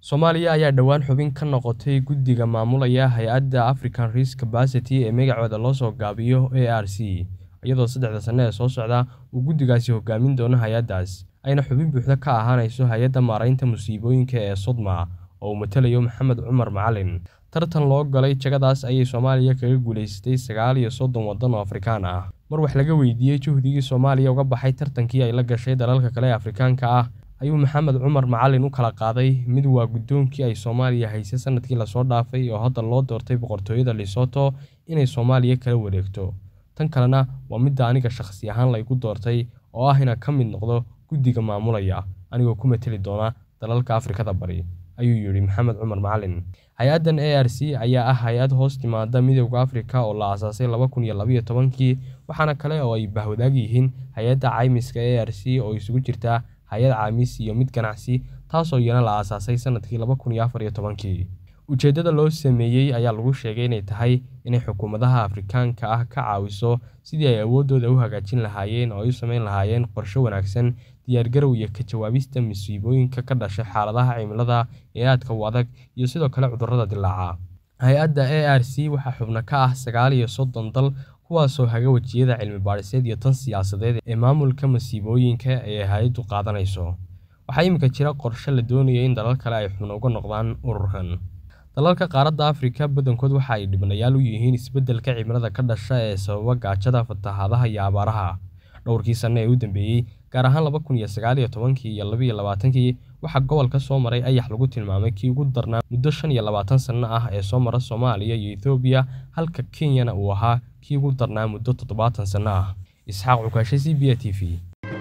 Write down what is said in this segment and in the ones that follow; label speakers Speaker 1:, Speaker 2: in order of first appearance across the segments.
Speaker 1: Soomaaliya ayaa dhowaan xubin ka noqotay guddiga maamulaya hay'adda African Risk Capacity ee magacooda loo soo gaabiyo ARC, iyadoo saddexda sano ee soo socda uu guddigaasi hogaamin doono hay'addaas, ayna xubin buuxda ka ahaanayso Hay'adda Maareynta Musiibooyinka ee Sodma oo uu matalayo Maxamed Cumar Macalin. Tartan loo galay jagadaas ayay Soomaaliya kaga guuleysatay sagaal iyo soddon waddan oo Afrikaan ah. Mar wax laga weydiiyay juhdigii Soomaaliya uga baxay tartankii ay la gashay dalalka kale ee Afrikaanka ah, ayuu Maxamed Cumar Macalin u kala qaaday mid waa guddoonkii ay Soomaaliya haysay sanadkii la soo dhaafay oo hadda loo doortay boqortooyada Lesotho inay Soomaaliya kala wareegto. Tan kalena waa midda aniga shakhsi ahaan la igu doortay oo ah inaan ka mid noqdo guddiga maamulaya, anigoo ku matali doona dalalka Afrikada Bari, ayuu yidhi Maxamed Cumar Macalin. Hay'addan ARC ayaa ah hay'ad hoos timaadda Midowga Afrika oo la aasaasay laba kun iyo laba iyo tobankii, waxaana kale oo ay bahwadaag yihiin Hay'adda Caymiska ARC oo isugu jirta hay'ad caymis iyo mid ganacsi, taasoo iyana la aasaasay sanadkii laba kun iyo afar iyo tobankii. Ujeeddada loo sameeyay ayaa lagu sheegay inay tahay inay xukuumadaha Afrikaanka ah ka caawiso sidii ay awooddooda u hagaajin lahaayeen oo ay u samayn lahaayeen qorshe wanaagsan, diyaargarow iyo ka jawaabista masiibooyinka ka dhasha xaaladaha cimilada ee aadka u adag iyo sidoo kale cudurrada dillaaca. Hay'adda ARC waxaa xubno ka ah sagaal iyo soddon dal, kuwaasoo haga wajiyada cilmi-baadhiseed iyo tan siyaasadeed ee maamulka masiibooyinka ee ay hay'addu qaadanayso. Waxaa iminka jira qorshe la doonayo in dalal kale ay xubno uga noqdaan ururkan. Dalalka qaaradda Afrika badankood waxa ay dhibanayaal u yihiin isbeddelka cimilada ka dhasha ee sababa gaajada, fatahaadaha iyo abaaraha. Dhowrkii sano ee u dambeeyay, gaar ahaan laba kun iyo sagaal iyo tobankii iyo laba iyo labaatankii, waxaa gobolka soo maray ayax lagu tilmaamay kii ugu darnaa muddo shan iyo labaatan sano ah ee soo mara Soomaaliya iyo Itoobiya, halka Kenyana uu ahaa kii ugu darnaa muddo toddobaatan sano ah. Isxaaq Cukashe, CBA TV.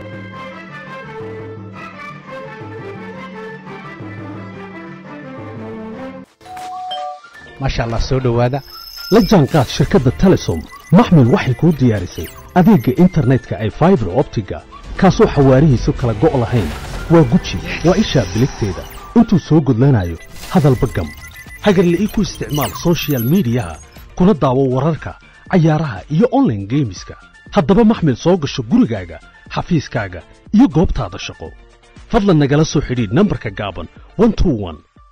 Speaker 2: maasha allah soo dhowaada la jaanqaad shirkadda telesom maxmil waxay kuu diyaarisay adeegga internetka ay faibar optiga kaasoo xawaarihiisu kala go' lahayn waa guji waa ishaa biligteeda intuu soo gudlanayo hadalba gam hagarle ii ku isticmaal soshiyal miidiyaha kuna daawo wararka cayaaraha iyo onlaine geemiska haddaba maxmil soo gasho gurigaaga xafiiskaaga iyo goobtaada shaqo fadlan nagala soo xidhiidh nambarka gaaban